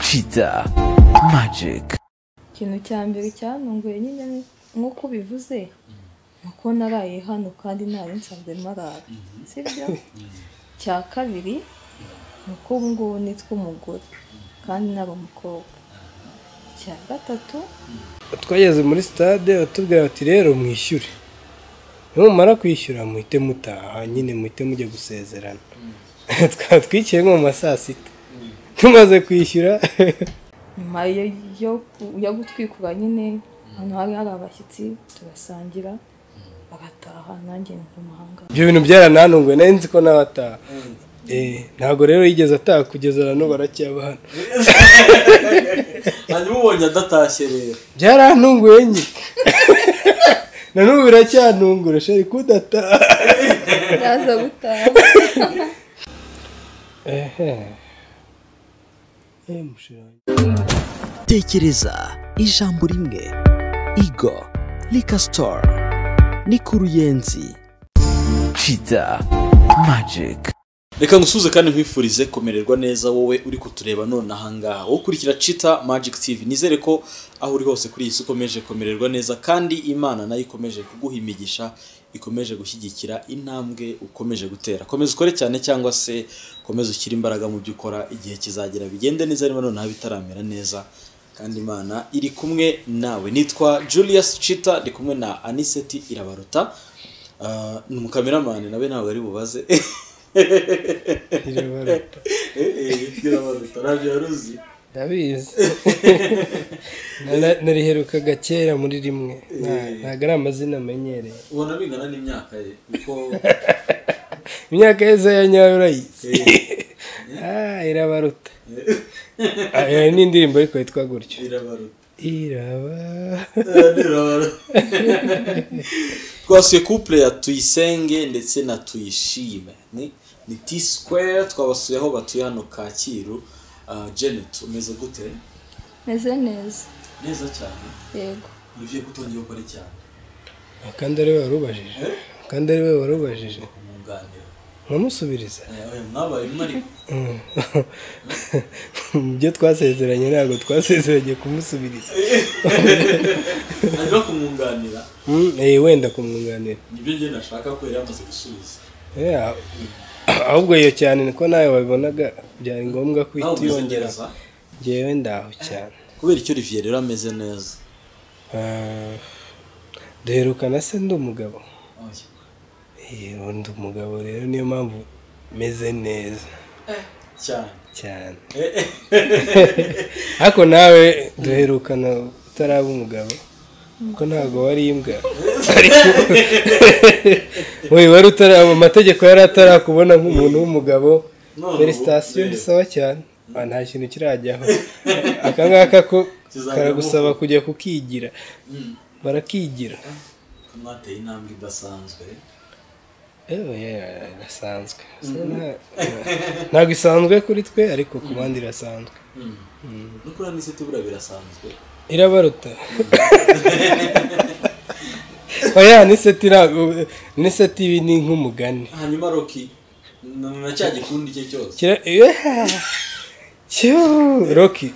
Kiza Magic ikintu cya mbere cyantunguye nyine nk'uko ubivuze ni uko naraye hano kandi ntari nsanzwe marara sibyo cya kabiri ni uko ubu ngubu nitwa umugore kandi naba umukobwa icya gatatu twageze muri sitade batubwira bati rero mwishyure nimumara kwishyura muhite mutaha nyine muhite mujya gusezerana twaba twikiye nko mu ma saa sita tumaze kwishyura nyuma yo- yo ku- yo gutwikura nyine ahantu hari hari abashyitsi turasangira bagataha nanjye njya mu mahanga ibyo bintu byarananunguwe nari nzi ko nawe ataha Eh, ntabwo rero yigeze ataha kugeza na n'ubu aracyabana hanyuma ubonye adatashye rero byarantunguye nye na n'ubu biracyantungura shari kudataha yaza gutaha ehe Eh, mushira tekereza ijambo rimwe igo Lika Store ni ku ruyenzi Kiza Magic reka ngusuze kandi nkwifurize kumererwa neza wowe uri kutureba none ahangaha wowe ukurikira cita magic tv nizere ko aho uri hose kuri iyi si ukomeje kumererwa neza kandi imana nayo ikomeje kuguha imigisha ikomeje gushyigikira intambwe ukomeje gutera komeza ukore cyane cyangwa se komeza ushyire imbaraga mu byo ukora igihe kizagera bigende neza niba noneho bitaramera neza kandi imana iri kumwe nawe nitwa julius cita ndi kumwe na aniseti irabaruta Ah, ni umukameramani nawe ntabwo ari bubaze irabaruta byaruzi ndabizi Na- nariherukaga kera muri rimwe Nta- ntabwo ari amazina amenyereye ubona bingana n'imyaka ye kuko imyaka yose ya nyayo urayizi Ah, irabaruta Ah, iyo ni indirimbo ariko yitwa gutyo irabaruta iraba twasuye couple ya tuyisenge ndetse na tuyishime ni ni t square twabasuye aho batuye hano kacyiru Ah, janet umeze gute meze neza neza cyane yego ugiye gutongera ukora cyane kandi ariwe wari ubajije kandi ariwe wari ubajije umwunganira nkamusubiriza Eh, oya, mwabaye umwe ariko Mm. mu byo twasezeranye ntabwo twasezeranye kumusubiriza hanyuma kumwunganira Mm, eh, wenda kumwunganira nibyo njye nashaka ko yari yamaze gusubiza Yeah, ahubwo iyo cyane niko nawe wabibonaga byari ngombwa nawe kwihita umeze uyongera neza ngewe ndaho cyane kubera icyo riviye rero ameze neza Ah, duherukana se ndi umugabo Eh, ndi umugabo rero niyo mpamvu meze neza cyane cyane ariko nawe duherukana utaraba umugabo kuko ntabwo wari imbwa wowe wari utaraba amategeko yari atarakubona nk'umuntu w'umugabo None ubu- felicitasiyo rero. bisaba cyane Ah, nta kintu kirajyaho aka ngaka ko Kizajya karagusaba amuko. kujya kukigira barakigira ko mwateye intambwe idasanzwe Ewe, yeah, irasanzwe So, nta- ntabwo isanzwe kuri twe ariko ku bandi irasanzwe no kuri aniseti buriya birasanzwe irabaruta oya niseti ntabwo- niseti ibi ni nk'umugani hanyuma roki na na cya gikundi cye cyose Kira- Yeah. Kiu, roki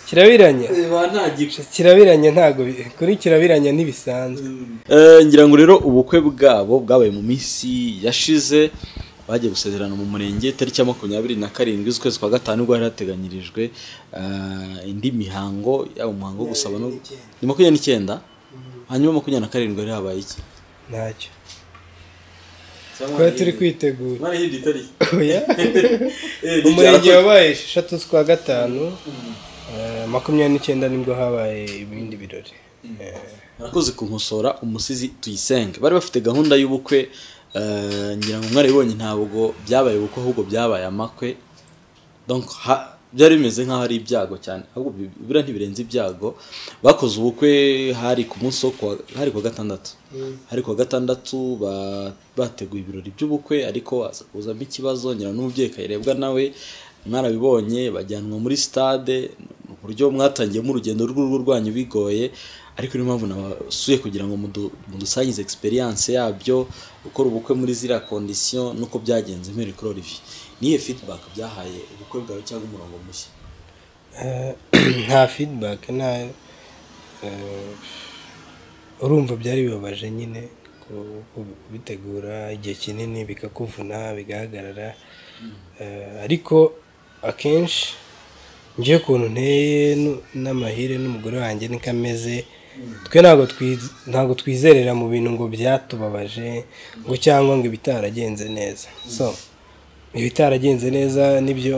kirabiranya ba nta gice kirabiranya ntabwo bi- kuri kirabiranya ntibisanzwe ngira ngo rero ubukwe bwabo bwabaye mu minsi yashize bagiye gusezerana mu murenge tariki ya makumyabiri na karindwi z'ukwezi kwa gatanu ubwo hari hateganyirijwe eh, indi mihango yaba umuhango wo gusaba no ni makumyabiri n'icyenda hanyuma makumyabiri na karindwi hari habaye iki ntacyo twari turi kwitegura Mara yindi tariki oya Eh, umurenge n'icyara- wabaye eshatu z'ukwa gatanu eh, makumyabiri n'icyenda nibwo habaye ibindi birori Eh, murakoze kunkosora umusizi tuyisenge bari bafite gahunda y'ubukwe eh, ngira ngo mwarabibonye ntabwo byabaye ubukwe ahubwo byabaye amakwe donc ha- byari bimeze nk'aho ari ibyago cyane ahubwo bi- buriya ntibirenze ibyago bakoze ubukwe hari ku munsi wo kuwa- hari ku wa gatandatu hari ku wa gatandatu ba- bateguye ibirori by'ubukwe ariko haza kuzamo ikibazo ngira ngo n'umubyeyi kayirebwa nawe mwarabibonye bajyanwa muri stade mu buryo mwatangiyemo urugendo rw'urugo rwanyu bigoye ariko niyo mpamvu nabasuye kugira ngo mudu- mudusangize experience yabyo gukora ubukwe muri ziriya condition nuko byagenze mpereye kuri Olivier niyo feedback byahaye ubukwe bwawe cyangwa umurongo mushya Eh, Eh, nta feedback nta eh, urumva byari bibabaje nyine ku- ku- kubitegura igihe kinini bikakuvuna bigahagarara Eh, ariko akenshi njye ukuntu nteye nu- n'amahire n'umugore wanjye niko ameze twe ntabwo twiz- ntabwo twizerera mu bintu ngo byatubabaje ngo cyangwa ngo ibitaragenze neza so ibitaragenze neza nibyo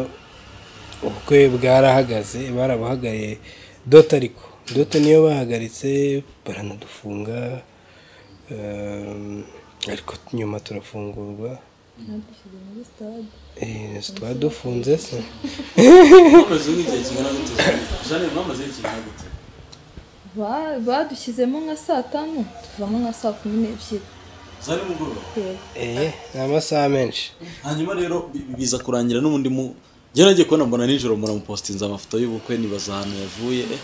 ubukwe bwarahagaze barabuhagariye dote ariko dote niyo bahagaritse baranadufunga ehm, ariko nyuma turafungurwa Badushyize muri stade Eh, tutaba dufunze se mwamaze nk'igihe kingana gute jane mwamaze igihe kingana gute Ba- badushyizemo nka saa tanu tuvamo nka saa kumi n'ebyiri za nimugoroba yego Eh, ni amasaha menshi hanyuma rero bi- bi- biza kurangira n'ubundi mu njye nagiye kubona mbona nijoro muramupositinze amafoto y'ubukwe nibaza ahantu yavuye eh,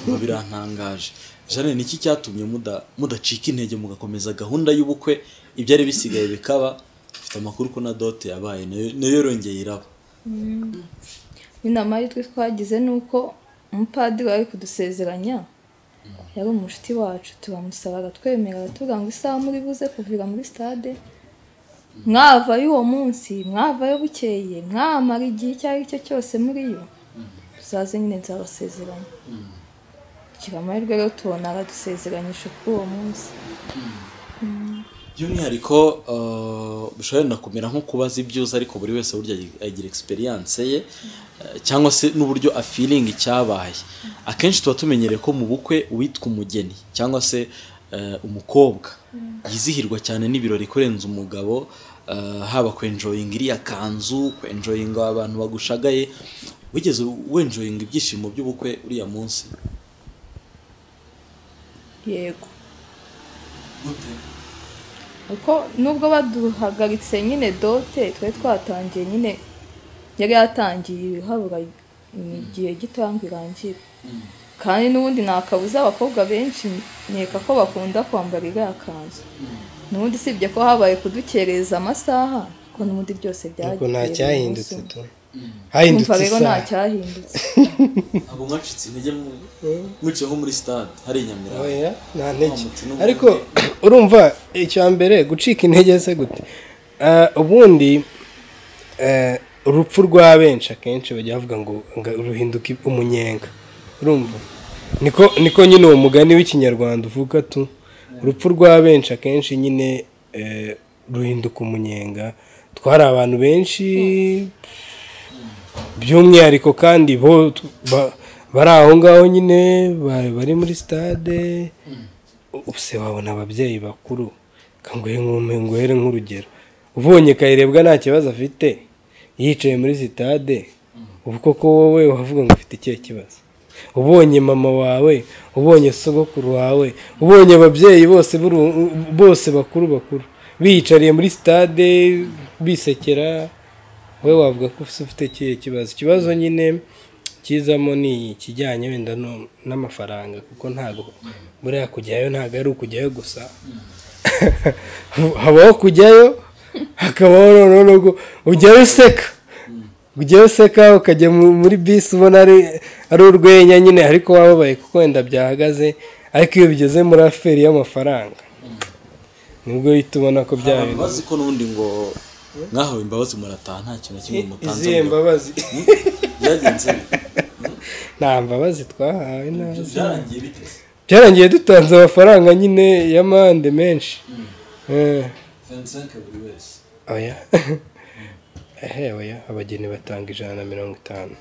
ngo birantangaje jane niki cyatumye muda- mudacika intege mugakomeza gahunda y'ubukwe ibyari bisigaye bikaba mfite amakuru ko na dote yabaye nayo- nayo yorongeye iraba inama y'utwe twagize ni uko umupadiri wari kudusezeranya yari umunshuti wacu turamusabaga twemerera tuvuga ngo isaha muri buze kuvira muri stade mwavayo uwo munsi mwavayo bukeye mwamara igihe icyo ari cyo cyose muri yo tuzaze nyine nzabasezeranya kugira amahirwe rero tubona aradusezeranyije kuri uwo munsi by'umwihariko eh, bishobora no kumera nko kubaza ibyuzi ariko buri wese burya agira experience ye eh, cyangwa se n'uburyo afilinga icyabaye akenshi tuba tumenyereye ko mu bukwe uwitwa umugeni cyangwa se eh, umukobwa yizihirwa cyane n'ibirori kurenza umugabo eh, haba kwenjoyinga iriya kanzu kwenjoyinga abantu bagushagaye wigeze wenjoyinga ibyishimo by'ubukwe uriya munsi yego kuko nubwo baduhagaritse nyine dote twari twatangiye nyine yari yatangiye habura igihe gitoya ngo irangire kandi n'ubundi nta kabuza abakobwa benshi nkeka ko bakunda kwambara iriya kanzu n'ubundi usibye ko habaye kudukereza amasaha ko n'ubundi byose ariko byagiye nta cyahindutse umunsi tu umwe. hahindutse Kumva rero nta isaha cyahindutse abo mwacitse intege mu- mwicaye nko muri stade hari inyamirambo Oya, nta ntege Nta mutima ariko urumva icya mbere gucika intege se gute Ah, ubundi eh, urupfu rwa benshi akenshi bajya bavuga ngo ngo ruhinduka umunyenga urumva niko niko nyine uwo mugani w'ikinyarwanda uvuga tu urupfu rwa benshi akenshi nyine eh, ruhinduka umunyenga twari abantu benshi by'umwihariko kandi bo tu- ba- bari aho ngaho nyine ba- bari muri sitade ubuse wabona ababyeyi bakuru kanguhe nkume nguhere nk'urugero ubonye kayirebwa nta kibazo afite yicaye muri sitade ubu koko wowe wavuga ngo ufite ikihe kibazo ubonye mama wawe ubonye sogokuru wawe ubonye ababyeyi bose b'uru- bose bakuru bakuru biyicariye muri sitade bisekera we wavuga ko ufite ikihe kibazo ikibazo nyine kizamo ni ikijyanye wenda no- n'amafaranga kuko ntabwo buriya kujyayo ntabwo ari ukujyayo gusa habaho kujyayo hakabaho noneho n'ubwo ujyayo useka ujyayo useka ukajya mu- muri bisi ubona ari ari urwenya nyine ariko wababaye kuko wenda byahagaze ariko iyo bigeze muri aferi y'amafaranga nibwo uhita ubona ko byaba abantu bazi ko n'ubundi ngo mwahawe imbabazi murataha nta kintu na kimwe mutanze izihe mbabazi byagenze bite? nta mbabazi twahawe nta byarangiye biteze byarangiye dutanze amafaranga nyine y'amande menshi Eh, buri wese oya ehe oya abageni batanga ijana na mirongo itanu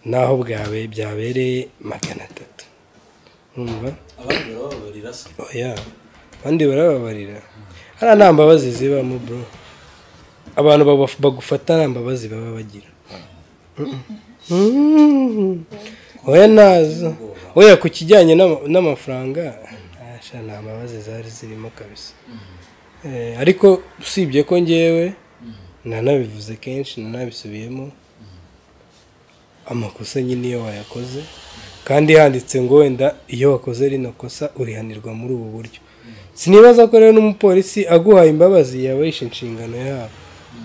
naho bwawe byabereye magana atatu Urumva? abandi barababarira se oya abandi barababarira hariya nta mbabazi zibamo bro abantu baba- bagufata nta mbabazi baba bagira Mm. oya nazo oya ku kijyanye n'ama- n'amafaranga asha nta mbabazi zari zirimo kabisa Eh, ariko usibye ko ngewe nanabivuze kenshi nanabisubiyemo amakosa nyine iyo wayakoze kandi handitse ngo wenda iyo wakoze rino kosa urihanirwa muri ubu buryo sinibaza ko rero n'umupolisi aguhaye imbabazi yaba yishe inshingano yabo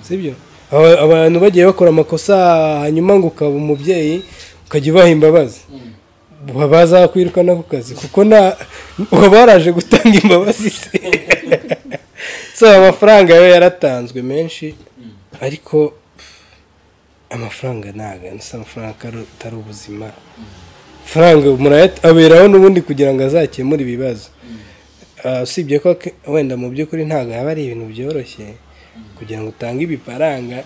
sibyo Aba- abantu bagiye bakora amakosa hanyuma ngo ukaba umubyeyi ukajya ubaha imbabazi uba bazakwirukana ku kazi kuko nta uba waraje gutanga imbabazi se so amafaranga yo yaratanzwe menshi ariko amafaranga ntabwo si amafaranga atari- atari ubuzima amafaranga murayata aberaho n'ubundi kugira ngo azakemure ibibazo Ah, usibye ko ke- wenda mu by'ukuri ntabwo haba ari ibintu byoroshye kugira ngo utange ibifaranga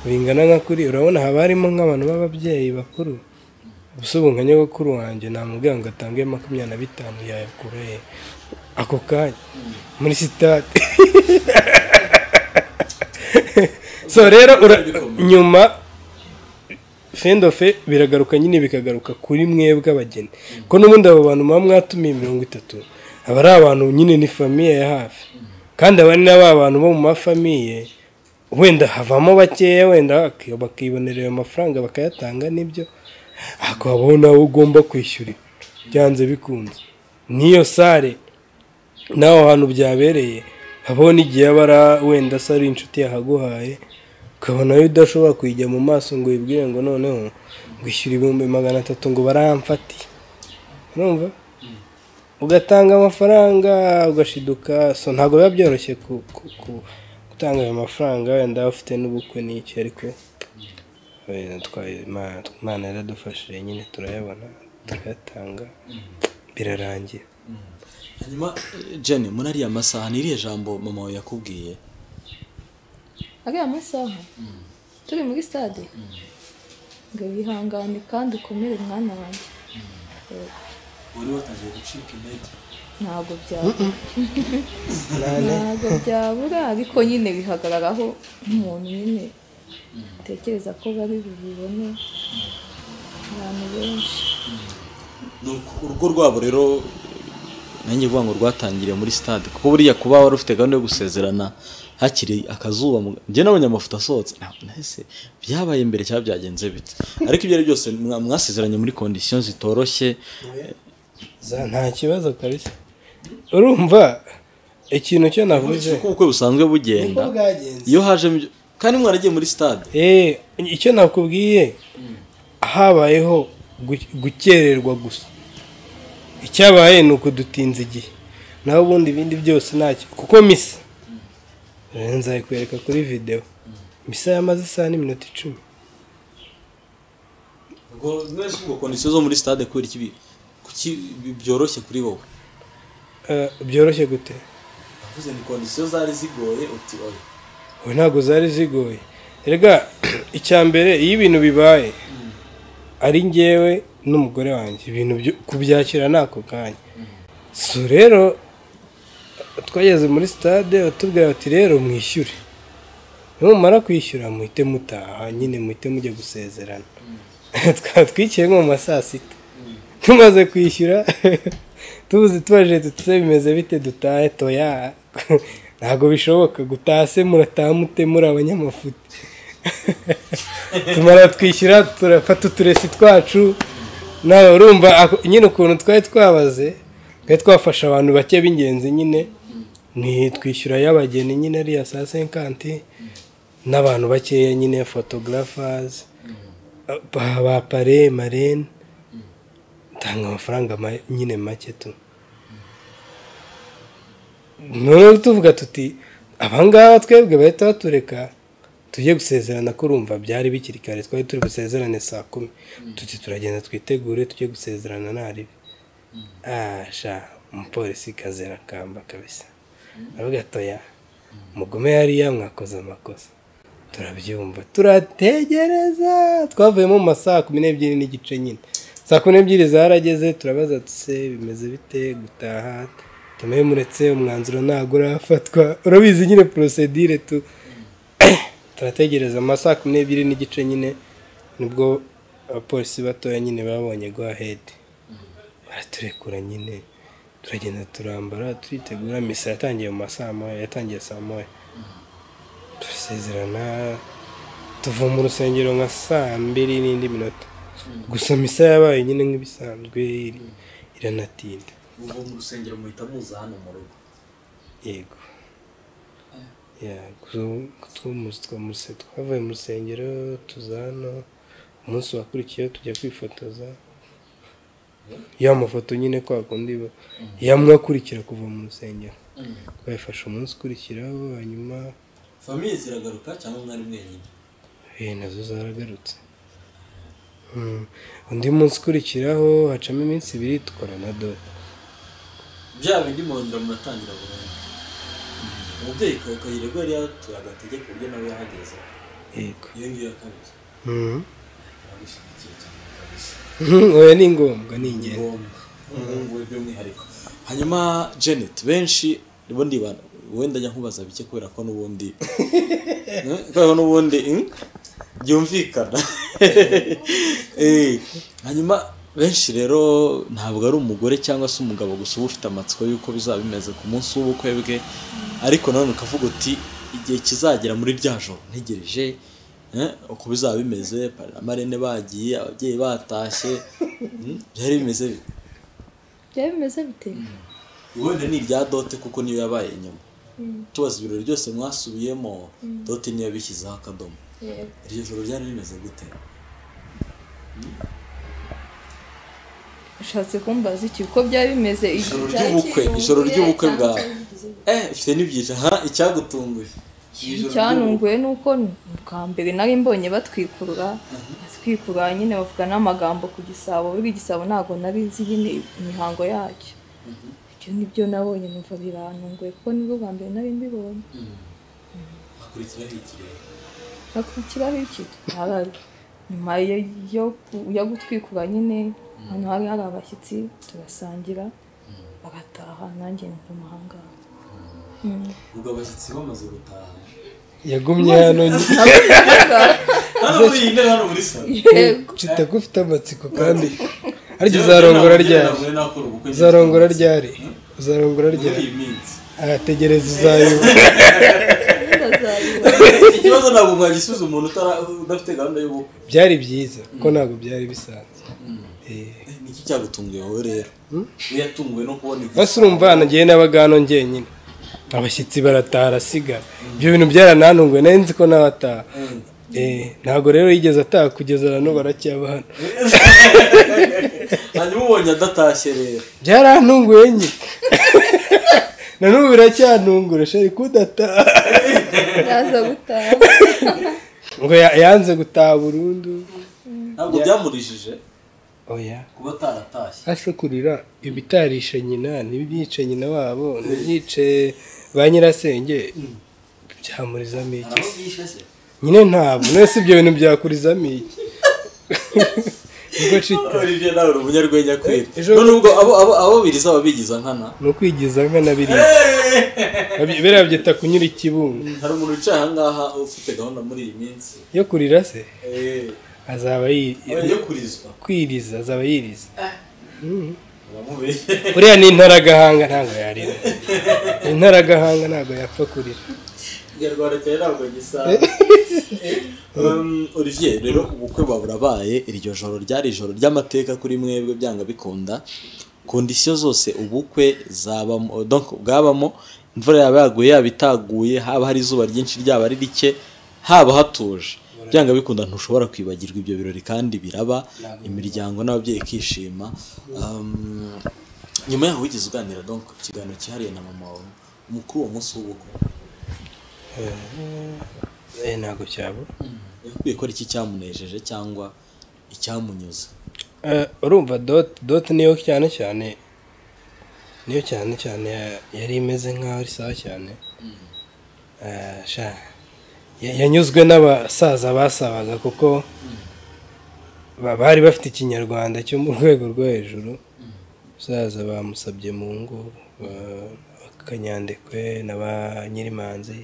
bingana nka kuri urabona haba harimo nk'abantu b'ababyeyi bakuru gusa ubu nka nyogokuru wanjye namubwira ngo atange makumyabiri na bitanu yayakura he ako kanya muri sitade so rero ura- nyuma fendofe biragaruka nyine bikagaruka kuri mwebwe abageni ko n'ubundi abo bantu muba mwatumiye mirongo itatu aba ari abantu nyine ni famiye ya hafi kandi aba ni na ba bantu bo mu mafamiye wenda havamo bakeya wenda baki- bakibonera ayo mafaranga bakayatanga n'ibyo ariko habaho nawe ugomba kwishyura byanze bikunze n'iyo sare n'aho hantu byabereye habaho n'igihe aba ari wenda se ari inshuti yahaguhaye ukabona yo udashobora kuyijya mu maso ngo uyibwire ngo noneho ngwishyura ibihumbi magana atatu ngo baramfatiye urumva ugatanga amafaranga ugashiduka so ntabwo biba byoroshye ku- ku- ku- gutanga ayo mafaranga wenda ufite n'ubukwe n'iki ariko wenda twayo- Ima- imana yaradufashije nyine turayabona turayatanga birarangiye hanyuma eh, jenny muri ariya masaha ni iriya jambo mama wawe yakubwiye ariya masaha turi muri stade ngo wihangane kandi ukomere umwana wanjye wari watangiye gucika intege ntabwo byabura ntabwo byabura ariko nyine bihagararaho nk'umuntu nyine utekereza ko bari bubibone abantu benshi nuko urugo rwabo rero nanjye vuga ngo rwatangiriye muri stade kuko buriya kuba wari ufite gahunda yo gusezerana hakiri akazuba mu- njye nabonye amafoto asohotse ntabwo nahise byabaye mbere cyangwa byagenze bite ariko ibyo ari byo byose mwa- mwasezeranye muri kondisiyo zitoroshye Za- nta kibazo kabisa urumva ikintu cyo navuze uko ubukwe busanzwe bugenda bwagenze iyo hajemo ibyo kandi mwaragiye muri stade Eh, icyo nakubwiye habayeho gu- gukererwa gusa icyabaye ni ukudutinza igihe naho ubundi ibindi byose ntacyo kuko misa Eh, nzayikwereka kuri videwo misa yamaze isaha n'iminota icumi ubwo mwese ubwo kondisiyo zo muri stade kubera iki bi- kuki bi- byoroshye kuri wowe Eh, byoroshye gute navuze ni kondisiyo zari zigoye uti oya ubu ntabwo zari zigoye rega icya mbere iyo ibintu bibaye ari ngewe n'umugore wanjye ibintu byo kubyakira ni ako kanya so rero twageze muri sitade batubwira bati rero mwishyure numara kwishyura muhite mutaha nyine muhite mujya gusezerana twaba twikiye nko mu ma saa sita tumaze kwishyura tubuze tubaje tutse bimeze bite dutahe toya ntabwo bishoboka gutaha se murataha mute muri abanyamafuti tumara twishyura turafata uturesi twacu nawe urumva ako- nyine ukuntu twari twabaze twari twafasha abantu bake b'ingenzi nyine ni twishyura y'abageni nyine ariya saa senkanti n'abantu bakeya nyine fotogarafazi ba ba pare marene tanga amafaranga ma- nyine make tu noneho tuvuga tuti abangaba twebwe bahita batureka tujye gusezerana ko urumva byari bikiri kare twari turi busezerane saa kumi tuti turagenda twitegure tujye gusezerana ntaribi asha umupolisi kazera kamba kabisa aravuga atoya mugume hariya mwakoze amakosa turabyumva turategereza twavuyemo mu ma saa kumi n'ebyiri n'igice nyine saa kumi n'ebyiri zarageze turabaza tuse bimeze bite gutaha tumehe muretse umwanzuro ntabwo urafatwa urabizi nyine porosedire tu turategereza amasaha kumi n'ebyiri n'igice nyine nibwo abapolisi batoya nyine babonye go ahedi baraturekura nyine turagenda turambara turitegura misa yatangiye mu ma saa moya yatangiye saa moya turasezerana tuva mu rusengero nka saa mbiri n'indi minota gusa misa yabaye nyine nk'ibisanzwe iri- iranatinda ubu mu rusengero muhita muza hano mu rugo yego Ya, gusa ubu twamuze- twamuze- twavuye mu rusengero tuza hano umunsi wakurikiyeho tujya kwifotoza ya mafoto nyine kwa kundi ba- ya mwakurikira kuva mu rusengero twayifashe umunsi ukurikiraho hanyuma famiye ziragaruka cyangwa mwari mwenyine eh, nazo zaragarutse Mm. undi munsi ukurikiraho hacamo iminsi ibiri dukora na dore bya bindi murongera muratangira burundu umubyeyi ka- kayiregwa yari yatuye agatege ku buryo nawe yahageze yego iyo ngiyo yakabije Mhm. yagushyigikiye cyane kabisa oya ni ngombwa ni ingenzi ngombwa umuhungu we by'umwihariko hanyuma janet benshi bo ndibana wenda njya nkubaza bike kubera ko n'ubundi Eh, kubera ko n'ubundi hmm? byumvikana Eh, hanyuma benshi rero ntabwo ari umugore cyangwa se umugabo gusa uba ufite amatsiko y'uko bizaba bimeze ku munsi w'ubukwe bwe ariko nanone ukavuga uti igihe kizagera muri rya joro ntegereje eh, uko bizaba bimeze amarene bagiye ababyeyi batashye hmm, byari bimeze bite? byaba bimeze bite wenda ni ibya dote kuko niyo yabaye inyuma tubaza ibirori byose mwasubiyemo dote niyo yabishyizeho akadomo Yego. iryo joro ryari rimeze gute ushatse kumbaza iki uko byaba bimeze ijoro ry'ubukwe ijoro ry'ubukwe bwawe eh ifite n'ibyiciro ha icyagutunguye icyantunguye ni uko bwa mbere nari mbonye batwikurura batwikurura nyine bavuga n'amagambo ku gisabo buriya igisabo ntabwo nari nzi nyine imihango yacyo ibyo nibyo nabonye numva birantunguye kuko nibwo bwa mbere nari mbibonye hakurikiraho ikirere hakurikiraho iki Hara- nyuma yo- yo ku- yo gutwikura nyine ahantu hari hari abashyitsi turasangira bagataha nanjye numva ahangaha ubwo abashyitsi bamaze gutaha yagumye hano hano muri iyi ntebe hano muri salo yego kitagufite amatsiko kandi ariko uzarongora ryari uzarongora ryari uzarongora muri ryari iyi minsi ategereza uzayuba ndazabibona. ikibazo ntabwo mwagisubiza umuntu utara- udafite gahunda y'ubukwe byari byiza kuko ntabwo byari bisanzwe Eh, Eh, niki cyagutunguye wowe rero we yatunguwe no kubona igihe basi urumva hano ngewe n'abagano njyenyine abashyitsi barataha arasigara ibyo bintu byaranantunguye nari nzi ko nawe ataha Eh, ntabwo rero yigeze ataha kugeza na n'ubu aracyaba hano hanyuma ubonye adatashye rero byarantunguye nyine na n'ubu biracyantungura shari kudataha ndaza gutaha ngo ya- yanze gutaha burundu ntabwo byamurishije oya kuba ataratashye hasi kurira ibitarishe nyina n'ibyice nyina wabo n'ibyice ba nyirasenge byamurizamo iki ntabwo byishe se nyine ntabwo none si ibyo bintu byakurizamo iki ubwo cita olivier nawe uri umunyarwenya kwera Ejo- none ubwo abo abo abo biri zaba bigiza nkana ni ukwigiza nk'anabiriya biriya byita kunyura ikibungo hari umuntu wicaye ahangaha ufite gahunda muri iyi minsi yo kurira se Eh, azaba yi- yo kurizwa kwiriza azaba yiriza uramubeshye uriya ni intaragahanga ntabwo yarira intaragahanga ntabwo yapfa kurira ikinyarwanda cyawe ntabwo gisaba Um, olivier rero ubukwe bwawe burabaye iryo joro ryari ijoro ry'amateka kuri mwebwe byanga bikunda kondisiyo zose ubukwe zabamo donc bwabamo imvura yaba yaguye yaba itaguye haba hari izuba ryinshi ryaba ari rike haba hatuje byanga bikunda ntushobora kwibagirwa ibyo birori kandi biraba imiryango n'ababyeyi ikishima Um, nyuma yaho wigeze uganira donc ikiganiro cyihariye na mama wawe mukuru uwo munsi w'ubukwe Eh, ntabwo cyabura yakubwiye ko ari iki cyamunejeje cyangwa icyamunyuze Eh, urumva doti doti niyo cyane cyane niyo cyane cyane ya- yari imeze nk'aho ari sawa cyane Eh, sha, ya- yanyuzwe n'abasaza basabaga kuko ba- bari bafite ikinyarwanda cyo mu rwego rwo hejuru umusaza bamusabye mu ngo ba- bakanyandekwe na ba nyirimanzi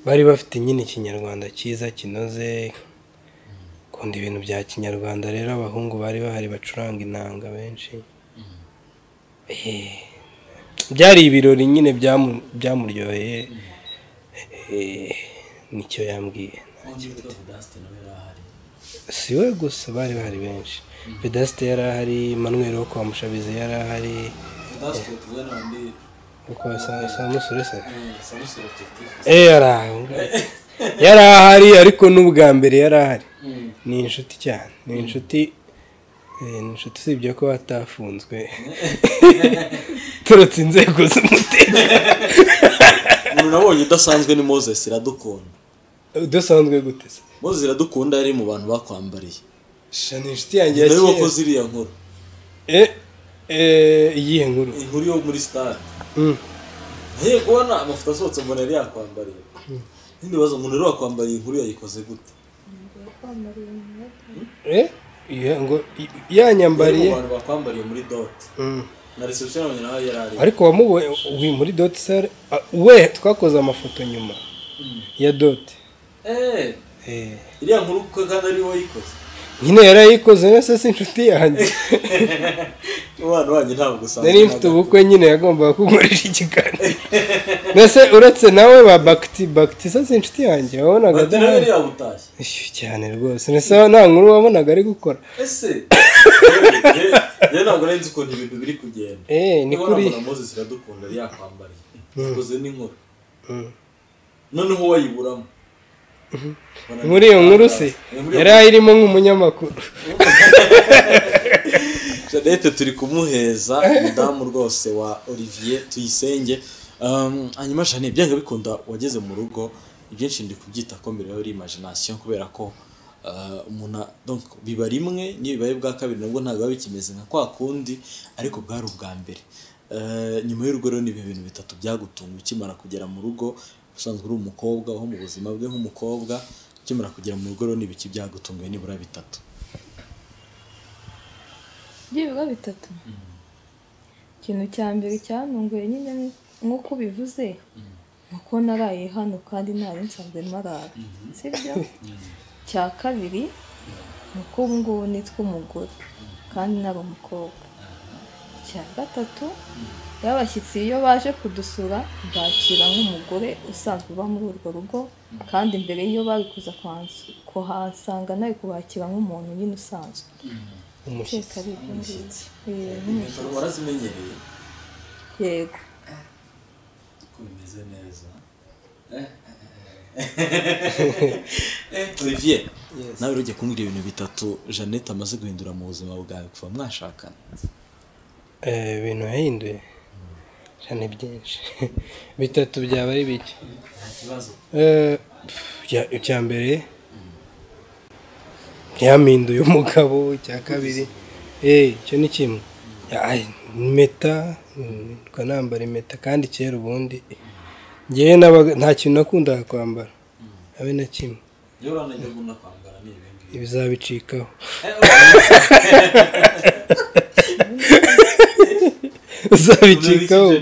bari bafite nyine ikinyarwanda cyiza kinoze kunda ibintu bya kinyarwanda rero abahungu bari bahari bacuranga inanga benshi Eh, byari ibirori nyine byamu- byamuryoheye Eh, nicyo yambwiye si we gusa bari bahari benshi pedasite yari ahari manuel wo kwa mushabizi yari ahari wo kwa Sa- samusure se Eh, yari aho. yari ahari ariko n'ubwa mbere yari ahari ni inshuti cyane ni inshuti eh, ni inshuti usibye ko atafunzwe turutse inzego z'umutekano umuntu nabonye udasanzwe ni moses iradukunda udasanzwe gute se moses iradukunda yari mu bantu bakwambariye sha ni inshuti yanjye ya niwe kera wakoze iriya nkuru Eh, eh, iyihe nkuru inkuru yo muri stade Mm. ngiye kubona amafoto asohotse mbona yari yakwambariye n'indi bibazo umuntu rero wakwambariye inkuru yayikoze gute kwambara ibintu Eh, iya- ngo i- bari mu yanyambariye bantu bakwambariye muri doti Mm. na reception abonye nawe yari ari ariko wamubonye uri muri doti sare ah, we twakoze amafoto nyuma ya doti eee Eh. iriya nkuru ko kandi ari wowe wayikoze nyine yarayikoze nese si inshuti yanjye umwana wanjye ntabwo usanga nari mfite ubukwe nyine yagombaga kunkorera ikiganiro mbese uretse nawe ba bagiti bagiti se si inshuti yanjye wabonaga bati nawe yari adahari yabutashye Ishyu cyane rwose mbese nta nkuru wabonaga ari gukora ese rero ntabwo nari nzi ukuntu ibintu biri kugenda Eh, ni Niba kuri- nabona moses iradukunda yari yakwambariye ikoze n'inkuru noneho wayiburamo muri iyo nkuru se yari ayirimo nk'umunyamakuru Jeannette turi kumuheza umudamu rwose wa Olivier Tuyisenge Um, hanyuma Jeannette byanga bikunda wageze mu rugo ibyinshi ndi kubyita ko mbere yari imagination kubera ko uh, umuntu a- donc biba rimwe niyo bibaye bwa kabiri nabwo ntabwo biba bikimeze nka kwa kundi ariko bwari ubwa mbere Uh, nyuma y'urugo rero ni ibi bintu bitatu byagutunga ukimara kugera mu rugo usanzwe uri umukobwa aho mu buzima bwe nk'umukobwa ukimara kugera mu rugo rero ni ibiki byagutunguye nibura bitatu byibura bitatu ikintu cya mbere cyantunguye nyine ni nk'uko ubivuze ni uko naraye hano kandi ntari nsanzwe marara sibyo cya kabiri ni uko ubu ngubu nitwa umugore kandi nari umukobwa icya gatatu rero abashyitsi iyo baje kudusura mbakira nk'umugore usanzwe uba muri urwo rugo kandi mbere y'iyo bari kuza kuhansu- kuhasanga nawe kubakira nk'umuntu nyine usanzwe umushyitsi iteka ari ibyo ngibyo Eh, nk'umushyitsi. Inkweto warazimenyereye yego ko bimeze neza olivier nawe rero ujya kumbwira ibintu bitatu jeannette amaze guhindura mu buzima bwawe kuva mwashakana Eh, ibintu yahinduye cyane byinshi bitatu byaba ari bike nta kibazo Eh, pf, icya- icya mbere yampinduye umugabo icya kabiri eh, icyo ni kimwe Ya- ay, impeta mm, twa nambara impeta kandi kera ubundi ngewe nabaga- nta kintu nakundaga kwambara habe na kimwe iyo urana ibyo nkunda kwambara ni ibi ngibi ibizabicikaho Eh, oh, uzabicikaho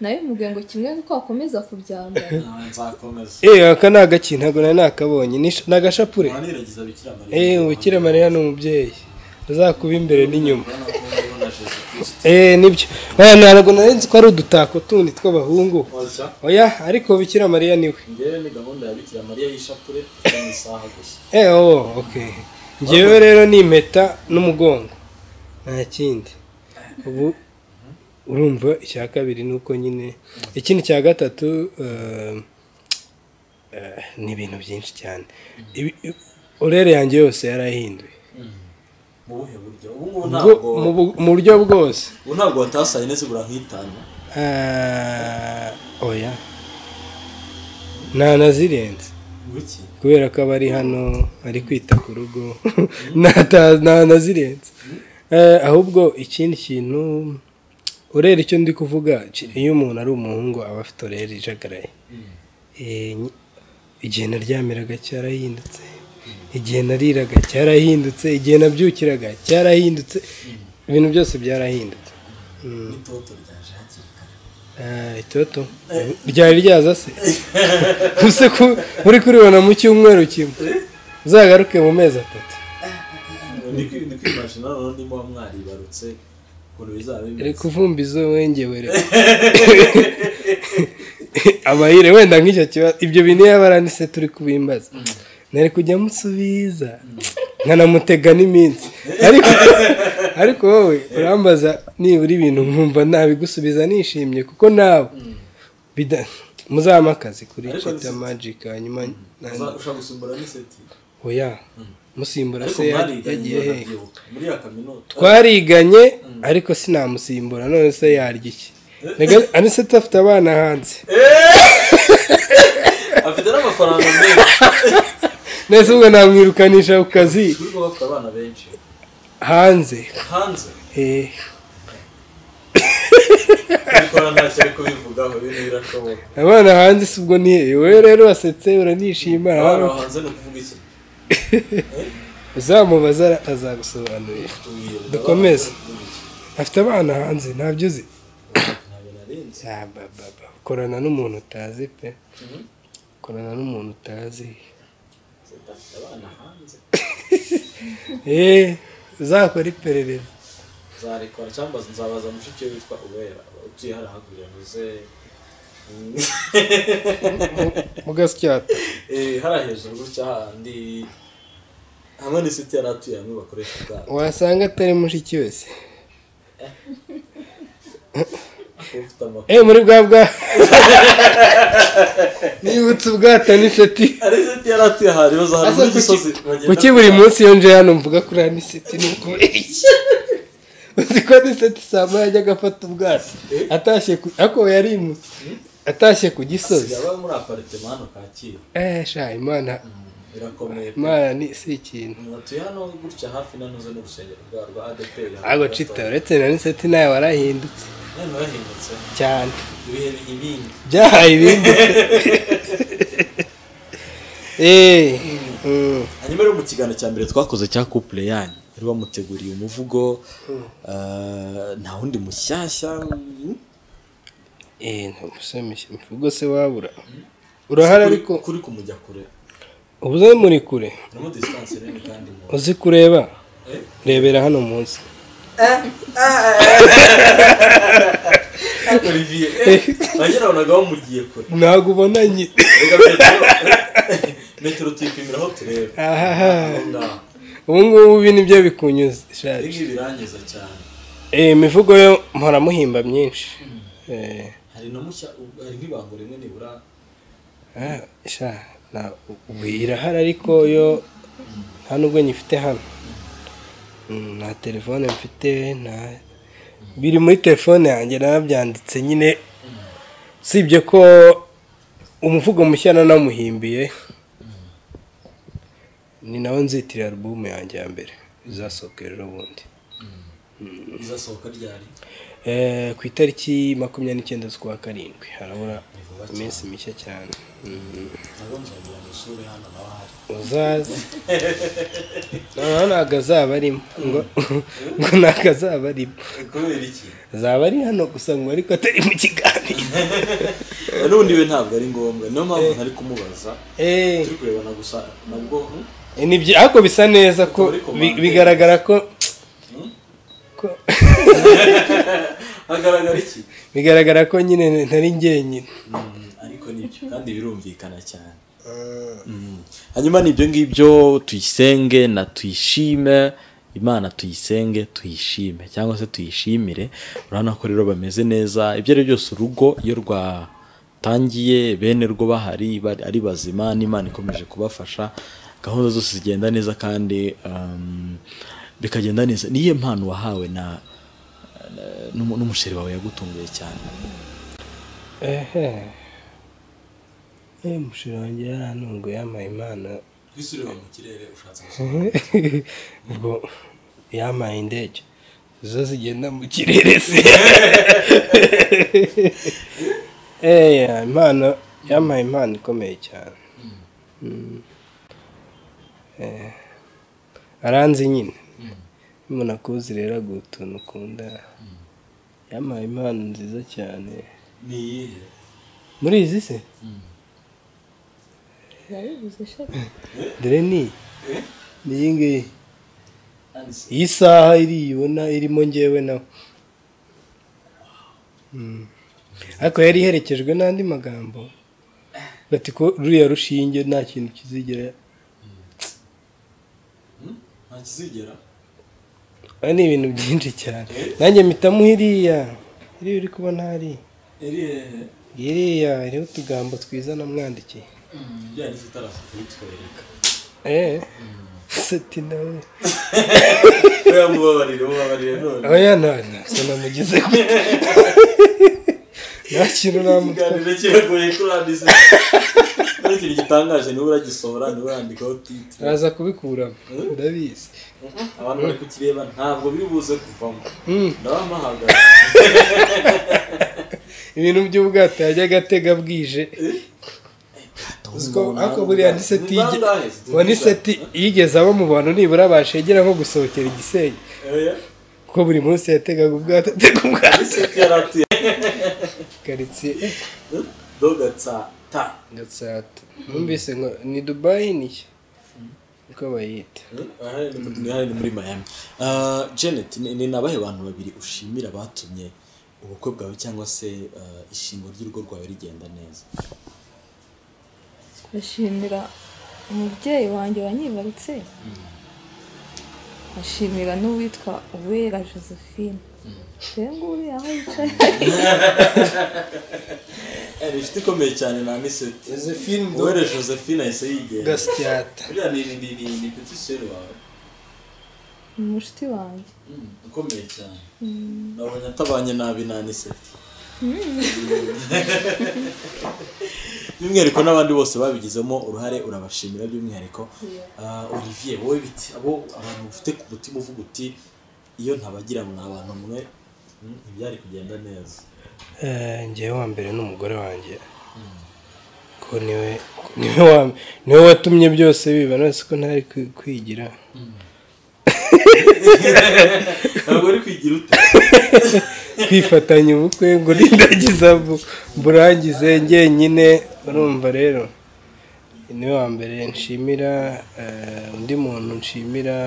nawe mubwiye ngo kimwe nuko wakomeza kubyambara Ah, nzakomeza eh aka ni agakintu ntabwo nari nakabonye ni sh- ni agashapure waniragiza bikira mariya eh ubukira mariya ni umubyeyi azakuba imbere n'inyuma urabona ko uriho na jesu kristo Eh nibyo. Oya ntabwo nari nzi ko ari udutako tundi tw'abahungu. waza Oya ariko Bikira Mariya niwe. ngewe ni gahunda ya bikira mariya y'ishapure mu isaha gusa Eh oh, okay. Njyewe rero ni impeta n'umugongo. Nta kindi. Ubu urumva icya kabiri ni uko nyine ikindi cya gatatu eh, eh, ni ibintu byinshi cyane Ibi- i- orere yanjye yose yarahinduye mu buhe buryo ubu ngubu Bwo- ntabwo mu bu- mu buryo bwose ubu ntabwo watasaye neza burankitana Ah, oya nta nazirenze nguki kubera ko aba ari hano ari kwita ku rugo Nta- nta nazirenze Eh, ahubwo ikindi kintu urera icyo ndi kuvuga ki- iyo umuntu ari umuhungu aba afite orera ijagaraye Eh, nyi- igihe naryamiraga cyarahindutse igihe nariraga cyarahindutse igihe nabyukiraga cyarahindutse ibintu byose byarahindutse n'itoto ryaje hakiri kare Ah, itoto ryari ryaza se use ko muri kuribona mu cyumweru kimwe uzagaruke mu mezi atatu ni kwi- ni kwimashina noneho ndimo mwaribarutse ukuntu bizaba bimeze reka uvumbizo wengewe reka amahire wenda nk'icyo kibazo ibyo bintu yaba aranditse turi kubimbaza nari kujya musubiza nkanamutega n'iminsi ariko ariko wowe urambaza nibura ibintu nkumva nabigusubiza nishimye kuko nawe bida- muzahamakaze kuri Ariko Cheta si- Magic hanyuma na- Uza- ushaka gusumbura n'iseti oya musimbura ariko se ya- mwariganye yagiye hehe banabyibuka muri ya kaminuza twariganye ariko sinamusimbura none se yarya iki anise afite abana hanze afite n'amafaranga menshi nese ubwo namwirukanisha ku kazi turi kuba bafite abana benshi hanze hanze Eh, kubikora ntacyo ari kubivugaho ibintu birashoboka abana hanze si ubwo ni hehe wowe rero wasetse uranishima abana hano hanze ni ukuvuga iki uzamubaza ara- azagusobanurira Tubwire, Dukomeze. abana hanze ni ukuvuga afite abana hanze ntabyo uzi iki? Ntabwo narinzi Ah, ba, ba, ba. ukorana n'umuntu utazi pe ukorana n'umuntu utazi afite abana hanze eee uzakora iperereza zarekora cyangwa nzabaza mushiki we witwa uwera utuye hariya hakurya muze mugasyata Eh, hariya hejuru gutya hahandi hamwe n'isiti yari atuye hamwe bakoresha ubwabo wasanga atari mushiki wese kuba ufite amakuru eee muri bwa bwa nibutse ubwata n'inshuti hari isiti yari atuye ahantu ibibazo hari muri gisozi kuki buri munsi iyo nje hano mvuga kuri aniseti ni ukubera iki uzi ko aniseti saa moya yajyaga afata ubwato atashye ku ako yarimutse atashye ku gisozi sigaba muri aparitema hano kacyiru eee sha imana birakomeye pe. imana ni si ikintu batuye hano gutya hafi nanuze n'urusengero rwa rwa adeperi ntabwo cita uretse na aniseti nawe warahindutse none warahindutse cyane ibihe biha ibindi byahaye ibindi eee mm. hanyuma rero mu kiganiro cya mbere twakoze cya couple yanyu bari bamuteguriye umuvugo eh, nta wundi mushyashya mm, eee ntagusemishe imvugo se wabura urahari kuri- ariko kuri kumujya kure ubuze muri kure namo distance nini kandi mu uzi kureba rebera hano munsi Olivier bagerabonaga bamugiye kure ntabwo ubonanye reka metero metero tuyipimiraho turebe aho ngaho ubu ngubu ibi nibyo bikunyuze ibi shaje ngibi birangiza cyane Eh, imivugo yo mpora muhimba myinshi Eh, hari na mushya hari nk'ibango rimwe nibura ah, sha na- ubu irahari ariko yo nta nubwo nyifite hano Mm, nta telefone mfite nta biri muri telefone yanjye narabyanditse nyine usibye ko umuvugo mushya nanamuhimbiye ni nawe nzitira alubumu yanjye ya mbere izasohoka ejo bundi izasohoka ryari Eh, ku itariki makumyabiri n'icyenda z'ukwa karindwi harabura iminsi mishya cyane Mm. ntabwo nzagira ngo usure hano nawe ahari uzaze noneho ntabwo azaba arimo ngo ngo ntabwo azaba arimo kubera iki azaba ari hano gusa ngo ariko atari mu kiganiro n'ubundi we ntabwo ari ngombwa niyo mpamvu ntari kumubaza Eh, turi kurebana gusa nabwo hmm? ni byi- ariko bisa neza ko bi- bigaragara ko ko- hagaragara iki bigaragara ko nyine ntari njyenyine Mm, ariko nibyo kandi birumvikana cyane Mm. hanyuma nibyo ngibyo tuyisenge na tuyishime imana tuyisenge tuyishime cyangwa se tuyishimire urabona ko rero bameze neza ibyo ari byo byose urugo iyo rwatangiye bene rwo bahari bari- ari bazima n'imana ikomeje kubafasha gahunda zose zigenda neza kandi um, bikagenda neza niyo mpano wahawe na na- n'umu- n'umusheri wawe yagutunguye cyane ehe eh mushiro wanjye yarantunguye yamaye impano twisurira mu kirere ushatse ubwo yamaye indege zo zigenda mu kirere se eya impano yamaye impano ikomeye cyane Mm. Eh, aranzi nyine umuntu akuzi rero aguha utuntu ukunda yamaye impano nziza cyane ni iyihe muri izi se yabivuze shaka dore ni Eh? ni iyi ngiyi kandi si iyi saha iriyibona irimo ngewe nawe Mm. ariko yari iherekejwe n'andi magambo bati ko ruriya rushinge nta kintu kizigera nta kizigera Aba ni ibintu byinshi cyane nanjye mpitamo iriya iriya uri kubona hariya irihe iriya iriho utugambo twiza namwandikiye ibijyanye n'itarafu kubitwereka eee sati nawe rero mubabarire mubabarire none oya none se namugize gute nta kintu namutwa ikiganiro kiragoye kurandisa ari ikintu gitangaje niba uragisohora niba urandikaho titi araza kubikuramo ndabizi abantu bari kukireba ntabwo biri buze kuvamo Mm, ndabamahagaze ibintu by'ubwato yajyaga atega bwije Uziko ariko buriya ni seti yige- uwo ni seti yigeze abo mu bantu nibura bashegera nko gusohokera igisenge kuko buri munsi yategaga ubwato atega ubwato seti yaratuye karitsiye eh, dogatsata gatsata numvise ngo ni dubayi niki niko bayita aha ni muri miami Ah, janet ni ni abahe bantu babiri ushimira batumye ubukwe bwawe cyangwa se ah, ishingo ry'urugo rwawe rigenda neza ndashimira umubyeyi wanjye wanyibarutse ashimira n'uwitwa uwera josephine dore ngubu aho yicaye Eh, ni inshuti ikomeye cyane na miseti josephine uwere josephine ahise yigenda gasyata buriya ni ni ni ni peti seri wawe ni mushiti wanjye Mm, ukomeye cyane nabonye atabanye nabi na niseti by'umwihariko n'abandi bose babigizemo uruhare urabashimira by'umwihariko Ah, olivier wowe biti abo abantu ufite ku mutima uvuga uti iyo ntabagira mwa bantu mwe mm, ntibyari kugenda neza Eh, njyewe wa mbere ni umugore wanjye ko niwe niwe wa niwe watumye byose biba none se ko ntari kwi- kwigira ntabwo uri kwigira ute kwifatanya ubukwe ngo nindagiza bu- burangize njyenyine urumva rero niwe wa mbere nshimira eh, undi muntu nshimira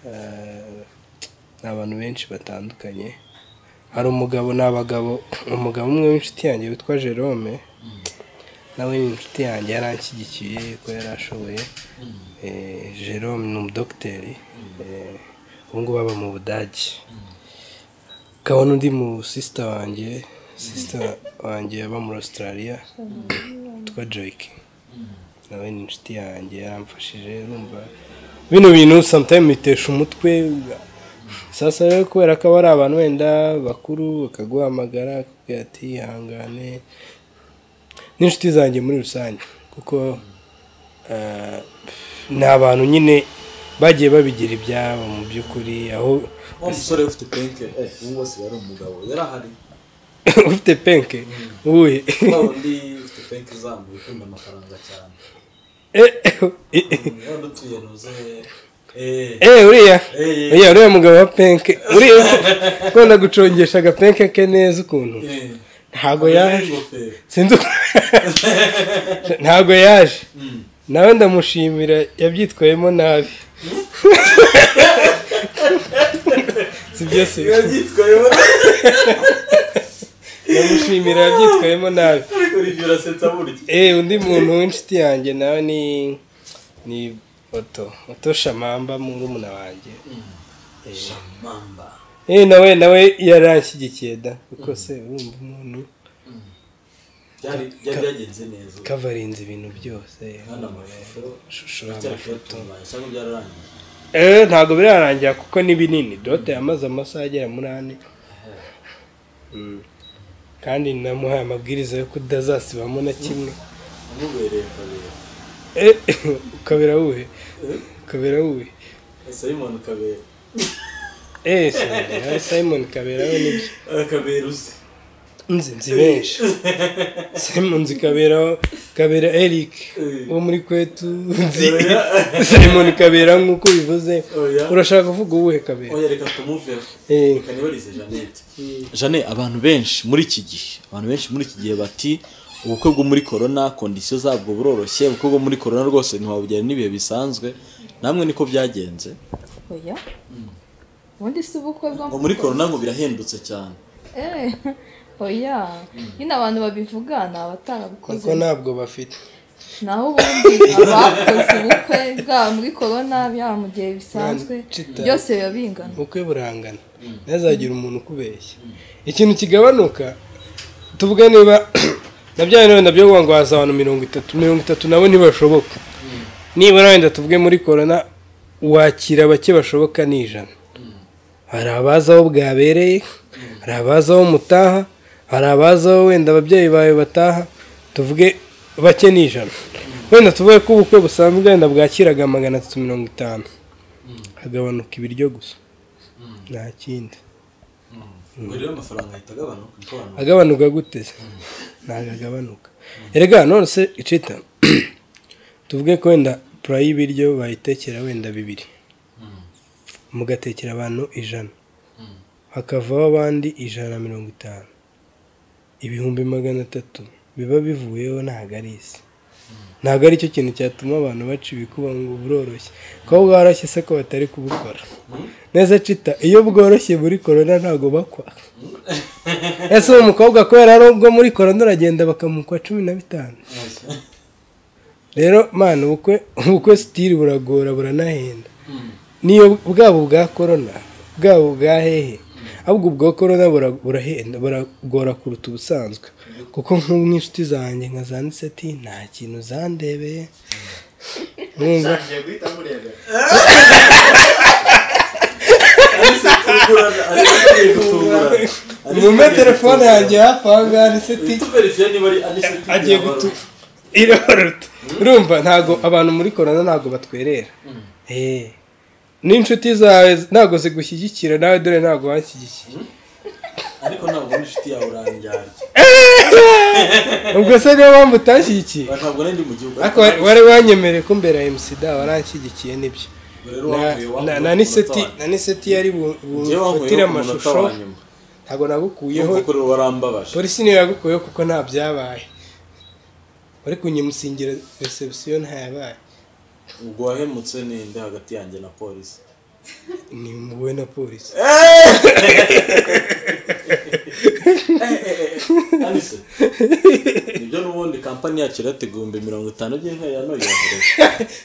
eh, ni abantu benshi batandukanye hari umugabo ni abagabo umugabo umwe w'inshuti yanjye witwa Jerome nawe ni inshuti yanjye yaranshyigikiye ko yari ashoboye Eh, Jerome ni umudogiteri Eh, ubu ngubu aba mu budage kabona undi mu sisita wanjye sisita wanjye aba muri Australia witwa Joyke nawe ni inshuti yanjye yaramfashije urumva bino bintu sometimes bitesha umutwe sasa rero kubera ko aba ari abantu wenda bakuru bakaguhamagara bakakubwira ati ihangane n'inshuti zanjye muri rusange kuko eh, ni abantu nyine bagiye babigira ibyabo mu by'ukuri aho wa musore ufite penke eh ubu ngubu asigaye ari umugabo yari ahari ufite penke uwuhe wa wundi ufite penke izamuye ukunda amafaranga cyane Mm, wenda utuye ntuze eh eee uriya Eh. uriya uriya mugabo wa penke uriya ukunda gucongesha agapenke ke neza ukuntu eh ntabwo Olivier yaje n'ingofero sinzi uko ntabwo yaje nawe ndamushimira yabyitwayemo nabi si byose biba byitwayeho ndamushimira yabyitwayemo nabi ariko rivyo urasetsa burya Eh, undi muntu w'inshuti yanjye nawe ni ni oto oto shamamba murumuna wanjye shamamba eh nawe nawe yaranshyigikiye da kuko se urumva umuntu byari byari byagenze neza kavarinze ibintu byose kandi amashusho ishusho biracyari kuyatunganya cyangwa byararangiye eh ntabwo birarangira kuko ni binini dote yamaze amasaha agera muri ane Mm. kandi namuhaye amabwiriza yo kudazasibamo na kimwe amubereye kabera Eh, ukabera wuhe ukabera wuhe simon kabera eh simon simon kabera we nibyo kabera uzi nzi nzi benshi simon nzi kabera kabera eric wo muri kwetu nzi simon kabera nk'uko bivuze Oya. urashaka kuvuga uwuhe kabera oya reka tumuveho Eh, reka nibarize jeannette jane abantu benshi muri iki gihe abantu benshi muri iki gihe bati ubukwe bwo muri korona kondisiyo zabwo buroroshye ubukwe bwo muri korona rwose ntiwabugera n'ibihe bisanzwe namwe niko byagenze oya ubundi si ubukwe bwo ngo muri korona ngo birahendutse cyane Eh, oya nyine abantu babivuga ni abatarabukoze kuko ntabwo bafite naho ubundi abakoze ubukwe bwaba muri korona byaba mu gihe bisanzwe Cita. byose biba bingana ubukwe burangana ntazagira umuntu ukubeshya ikintu kigabanuka tuvuge niba na bya bintu wenda byo kuvuga ngo haza abantu mirongo itatu mirongo itatu nabo ntibashoboka nibura wenda tuvuge muri korona wakira bake bashoboka ni ijana hari abaza aho bwabereye hari abaza aho mutaha hari abaza aho wenda ababyeyi bawe bataha tuvuge bake ni ijana wenda tuvuge ko ubukwe busanzwe wenda bwakiraga magana atatu mirongo itanu hagabanuka ibiryo gusa nta kindi ubwo rero amafaranga ahita agabanuka uko abantu agabanuka gute se ntabwo agabanuka erega none se icita tuvuge ko wenda pura y'ibiryo bayitekera wenda bibiri mugatekera abantu ijana hakavaho abandi ijana na mirongo itanu ibihumbi magana atatu biba bivuyeho ntabwo ari isi ntabwo ari cyo kintu cyatuma abantu baca ibikuba ngo buroroshye kuba bworoshye se ko batari kubukora neza cita iyo bworoshye muri korona ntabwo bakwa ese uwo mukobwa kubera ari ubwo muri korona uragenda bakamukwa cumi na bitanu rero mwana ubukwe ubukwe sitiri buragora buranahenda niyo bwabo bwa korona bwabo bwa hehe ahubwo ubwo korona bura- burahenda buragora kuruta ubusanzwe kuko nk'ubu nk'inshuti zanjye nka zanditse ati nta kintu zandebeye mwumva mwumve telefone yanjye hafi aho ngaho ndetse ati tuverifiye niba ari aniseti agiye gutu irororuta urumva ntabwo abantu muri korona ntabwo batwerera Eh. n'inshuti zawe ntabwo zigushyigikira nawe dore ntabwo wanshyigikiye ariko ntabwo ari inshuti yawe uranjyana ubwo se niyo mpamvu utashyigikiye ntabwo nari ndi mu gihugu ariko wari- wari wanyemereye ko mbere ya emusida waranshyigikiye nibyo Ubwo rero Na- wankuye na- wankuye na ku niseti munota na niseti yari bu- wa- njyewe wankuye bufatire ku munota amashusho wa nyuma. ntabwo nagukuyeho Urumva ko rero warambabaje polisi niyo yagukuyeho kuko nta byabaye wari kunyimusingira resebusiyo ntayabaye ubwo wahemutse ninde hagati yanjye na polisi ni muwe na polisi Alice, nibyo n'ubundi kampani yacu irata igihumbi mirongo itanu by'intare ya noya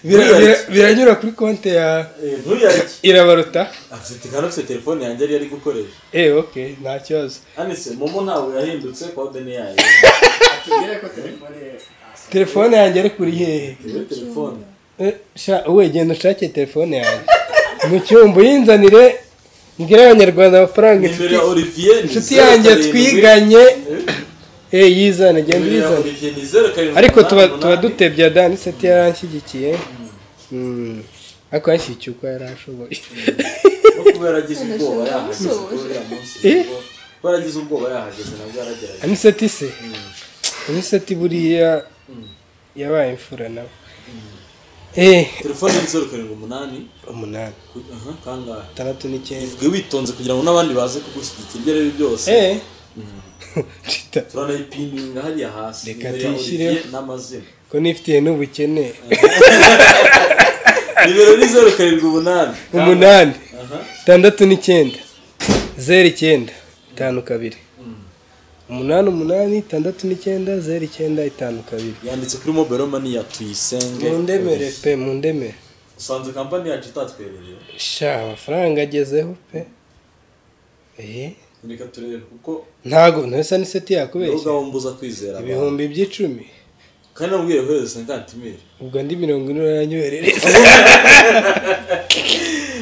Bira- bira- biranyura kuri konti ya ntuyarye irabaruta afite kandi afite telefone yanjye yari ari gukoresha eh ok nta kibazo anise momo ntabwo yahindutse kode ni yayo telefone yanjye ari kuri hehe iyo telefone Eh, sha wowe genda ushake telefone yanjye mu cyumba uyinzanire mbwira abanyarwanda amafaranga nimero inshuti ya olivier ni inshuti zeru yanjye karindwi- twiganye Eh, eh yizana genda nimero ya uyizane olivier ni zeru karindwi ariko tuba umunani, tuba umunani. dutebya dani seti yaranshyigikiye Mm. ariko yanshyigikiye uko yari ashoboye no kuba yaragize ubwoba yahageze kuri uriya munsi nibwo- kuba yaragize ubwoba yahageze nabwo yaragerageje aniseti se aniseti buriya yabaye imfura nawe eh telefone ni zeru karindwi umunani umunani ku- aha, kangahe atandatu n'icyenda ivuge witonze kugira ngo n'abandi baze kugushyigikira ibyo aribyo byose eh Cita, turanayipininga hariya hasi Reka nimero ya tuyishyire. Olivier n'amazina ko nifitiye n'ubukene nimero ni zeru karindwi umunani umunani aha atandatu n'icyenda zeru icyenda itanu kabiri umunani umunani itandatu n'icyenda zeru icyenda itanu kabiri yanditse kuri mobile money ya tuyisenge mundemere pe mundemere usanze kampani yacu itatwemereye sha amafaranga agezeho pe eh reka turebe kuko ntago ntose n'iseti niwo yakubeshya gahombuza kwizera abantu ibihumbi by'icumi kandi namubwiye kohereza senkantimeri ubwo andi mirongo ine uranyoherereza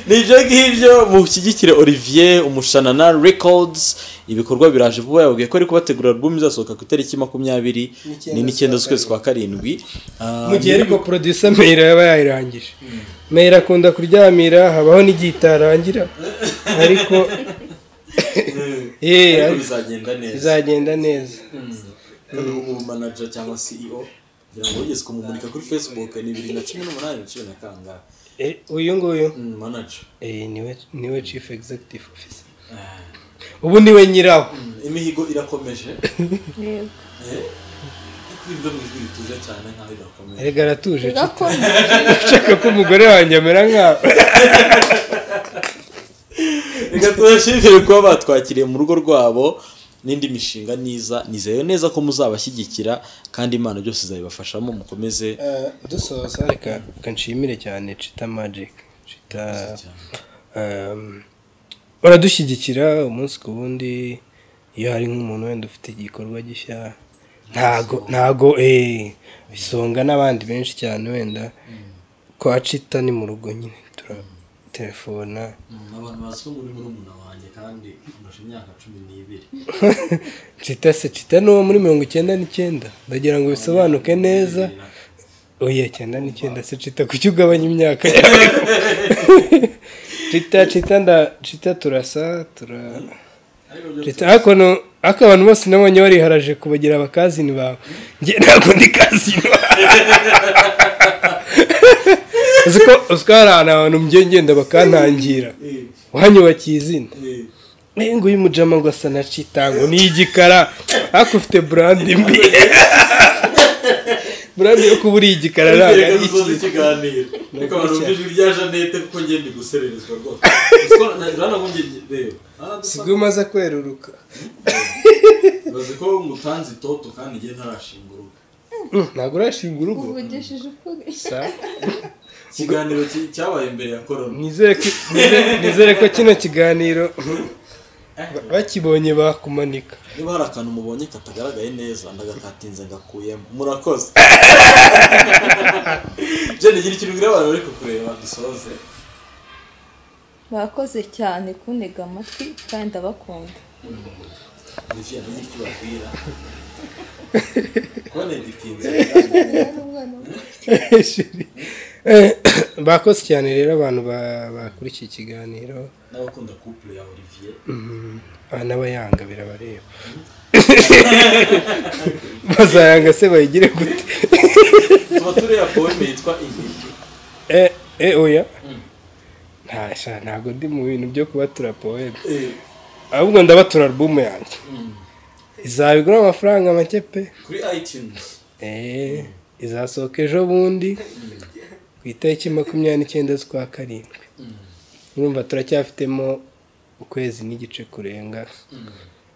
nibyo ngibyo mushyigikire olivier umushanana records ibikorwa biraje vuba yababwiye ko ari kubategura album izasohoka ku itariki makumyabiri n'icyenda z'ukwezi kwa karindwi Ah, mu gihe ariko producer meyira yaba yayirangije meyira akunda kuryamira habaho n'igihe itarangira ariko Eh, eh, ariko ariko bizagenda neza bizagenda neza kandi ubu manager cyangwa CEO kugira ngo wigeze kumumurika kuri facebook ni bibiri na cumi n'umunani na cumi na kangahe Eh, uyu nguyu Mm, manager Eh, niwe niwe chief executive officer ubu niwe nyirawo imihigo irakomeje Yego. Eh, ariko ibyo mu ijwi rituje cyane nkaho irakomeje erega aratuje Gakomeje. ushaka ko umugore wanjye amera nkawe reka tubashimire kuba batwakiriye mu rugo rwabo n'indi mishinga niza nizeye neza ko muzabashyigikira kandi imana byose izabibafashamo mukomeze Eh, dusoza reka reka nshimire cyane cita magic cita um, baradushyigikira umunsi ku wundi iyo hari nk'umuntu wenda ufite igikorwa gishya ntago ntago eh, isonga n'abandi benshi cyane wenda kwa cita ni mu rugo nyine turatelefona abantu bazi ko muri murumuna wanjye kandi ndusha imyaka cumi n'ibiri cita se cita ni uwo muri mirongo icyenda n'icyenda ndagira ngo bisobanuke neza oya cyenda n'icyenda se cita kuki ugabanya imyaka cita cita nda cita turasa tura ariko byo cita ariko no- ariko abantu bose nabonye bariharaje kubagira abakazini bawe njye ntabwo ndi kazini uzi ko uzi ko hari ahantu abantu mgiye ngenda bakantangira wanyubakiye izina Eh, Eh, nguyu mujama ngo asa na cita ngo ni igikara ariko ufite burandi mbi burandi yo kuba uri igikara ariko ntabwo reka ari dusoze iki ikiganiro reka Nukuri abantu bumve ijwi rya janete kuko njye ndi gusererezwa rwose Uzi ko na- uranabumbye njye- reba Ah, dusa- sigo umaze kweruruka bazi ko mutanze itoto kandi njye ntarashinga urugo Mm, ntabwo urashinga urugo uvugishije ukuri Sa, ikiganiro ki- cyabaye imbere ya korona nizere ko- nizere- nizere ko kino kiganiro ba- bakibonye bakumanika niba hari akantu mubonye katagaragaye neza ndagakatinze ngakuyemo murakoze jene gira ikintu ubwira abantu bari kukureba dusoze bakoze cyane kuntega amatwi kandi ndabakunda nivya nigi icyo babwira kone gitinze Shiri. Eh, bakoze cyane rero abantu ba- bakuri iki kiganiro n'abakunda couple ya olivier aha n'abayanga birabareba bazayanga se bayigire gute tuba turiya poeme yitwa intiti eh eh oya nta sha ntabwo ndi mu bintu byo kubatura poeme ahubwo ndabatura album yanjye izabigura amafaranga make pe kuri itunes eh izasohoka ejo bundi ku itariki makumyabiri n'icyenda z'ukwa karindwi urumva turacyafitemo ukwezi n'igice kurenga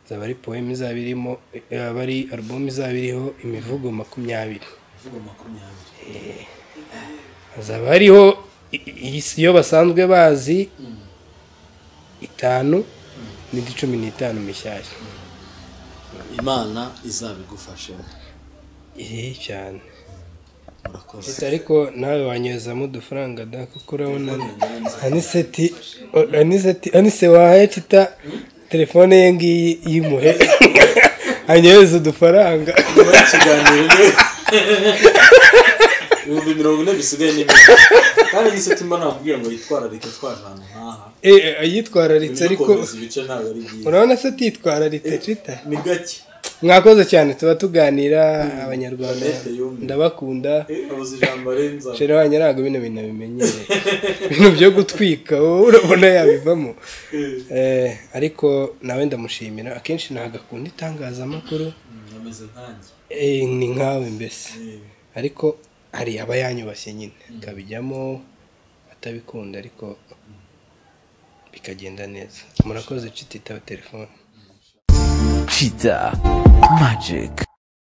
izaba ari poeme izaba irimo izaba ari album izaba iriho imivugo makumyabiri ivuga makumyabiri hazaba hariho i- i- iyo basanzwe bazi itanu n'indi cumi n'itanu mishyashya imana izabigufashemo iri cyane murakoze Ese ariko nawe wanyuzamo udufaranga da kuko urabona aniseti o- aniseti anise wahaye tita telefone ye ngiyi yimuhe anyohereza udufaranga nyuma y'ikiganiro ni ibihumbi mirongo ine bisigaye n'ibindi kandi nise tumba nababwiye ngo yitwararike twaje ahantu nk'aha Eh, eh, yitwararitse ariko ibidukomeza ibice ntabwo ari byiza urabona se atitwararitse cita ni gake mwakoze cyane tuba tuganira abanyarwanda Jeanette yumye. ndabakunda Eh, abuze ijambo arenza shera wanjye ntabwo bino bintu abimenyereye ibintu byo gutwika wowe urabona yabivamo Eh, Eh, ariko nawe ndamushimira akenshi ntabwo akunda itangazamakuru mm, ameze nkanjye Eh, ni nkawe mbese Eh, ariko hari aba yanyubashye nyine akabijyamo atabikunda ariko bikagenda neza murakoze cititawe telefone Cheetah Magic.